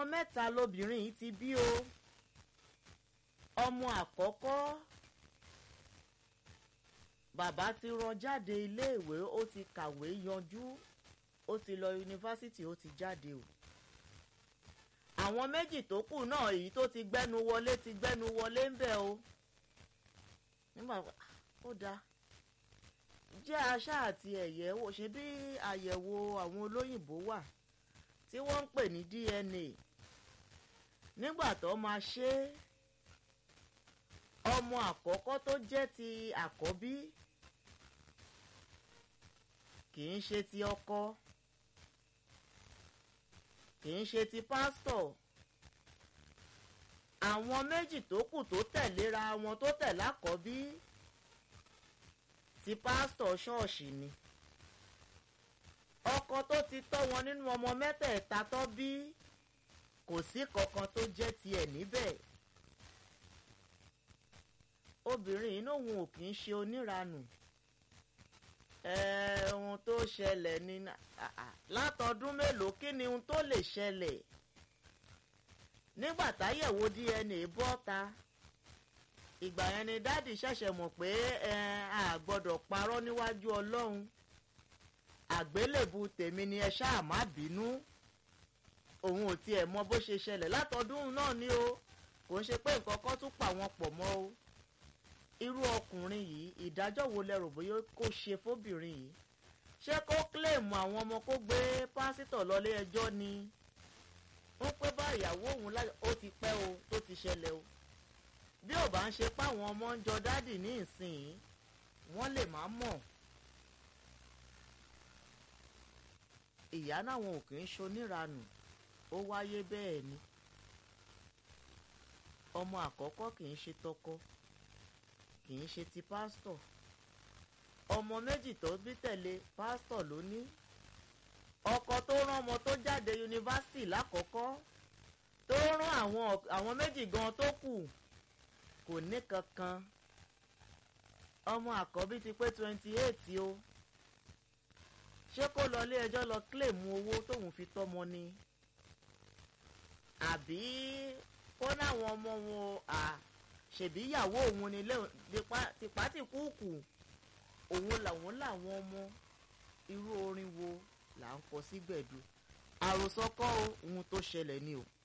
mẹ́ta lobìnrin yìí ti bí o ọmọ àkọ́kọ́ bàbá ti rán jáde iléèwé ó ti kàwé yanjú ó ti lọ yunifásitì ó ti jáde o àwọn méjì tó kù náà èyí tó ti gbẹ́nu wọlé ti gbẹ́nu wọlé ń bẹ̀ o nígbà ó dáa jẹ́ aṣá àti ẹ̀yẹ́ wò ṣe bí àyẹ̀wò àwọn olóyìnbó wà tí wọ́n ń pè ní DNA nígbà tó máa ṣe ọmọ àkọ́kọ́ tó jẹ́ ti àkọ́bí kì í ṣe ti ọkọ kì í ṣe ti pásítọ̀ àwọn méjì tó kù tó tẹ̀léra wọn tó tẹ̀lé àkọ́bí ti pásítọ̀ ṣọ́ọ̀ṣì ni ọkọ tó ti tọ́ wọn nínú ọmọ mẹ́tẹ̀ẹ̀ta tó bí kò sí kankan tó jẹ́ tiẹ̀ níbẹ̀ obìnrin inú òun ò kì í ṣe oníranù ohun tó ṣẹlẹ̀ ní látọdún mélòó kí ni ohun tó lè ṣẹlẹ̀ nígbà táyẹ̀wò DNA bọ́ ta ìgbà yẹn ni dáàdì ṣẹ̀ṣẹ̀ mọ̀ pé a gbọ́dọ̀ parọ́ níwájú ọlọ́run àgbélébù tèmi ni ẹ ṣáà má bínú òun ò tiẹ̀ mọ bó ṣe ṣẹlẹ̀ látọdún náà ni o kò ń ṣe pé nǹkan kan tún pa wọn pọ̀ mọ́ o irú ọkùnrin yìí ìdájọ́ wo lẹ rò bóyá kó ṣe fóbìnrin yìí ṣé kó kílèmù àwọn ọmọ kó gbé pásítọ̀ lọlé ẹjọ́ ni wọ́n pé bá ìyàwó òun ó ti pẹ́ o tó ti ṣẹlẹ̀ o bí ò bá ń ṣe páwọn ọmọ ń jọ dádì ní ìsìn wọ́n lè má mọ̀ ìyá náwọn ò kì í ṣoníranù ó wáyé bẹ́ẹ̀ ni ọmọ àkọ́kọ́ kì í ṣe tọkọ kì í ṣe ti pásítọ̀ ọmọ méjì tó bí tẹ̀lé pásítọ̀ ló ní ọkọ tó rán ọmọ tó jáde yunifásitì lákọ̀ọ́kọ́ tó rán àwọn àwọn méjì gan tó kù kò ní kankan ọmọ àkọ́bí ti pé twenty eight o ṣé kó lọ ilé ẹjọ́ lọ kílèmù owó tóun fi tọ́mọ ni àbí kó náwọn ọmọ wọn à ṣèbí ìyàwó òun ni tipátìkúùkù òun làwọn làwọn ọmọ irú orin wo là ń kọ sí gbẹ̀du àròsọ kọ́ ohun tó ṣẹlẹ̀ ni o.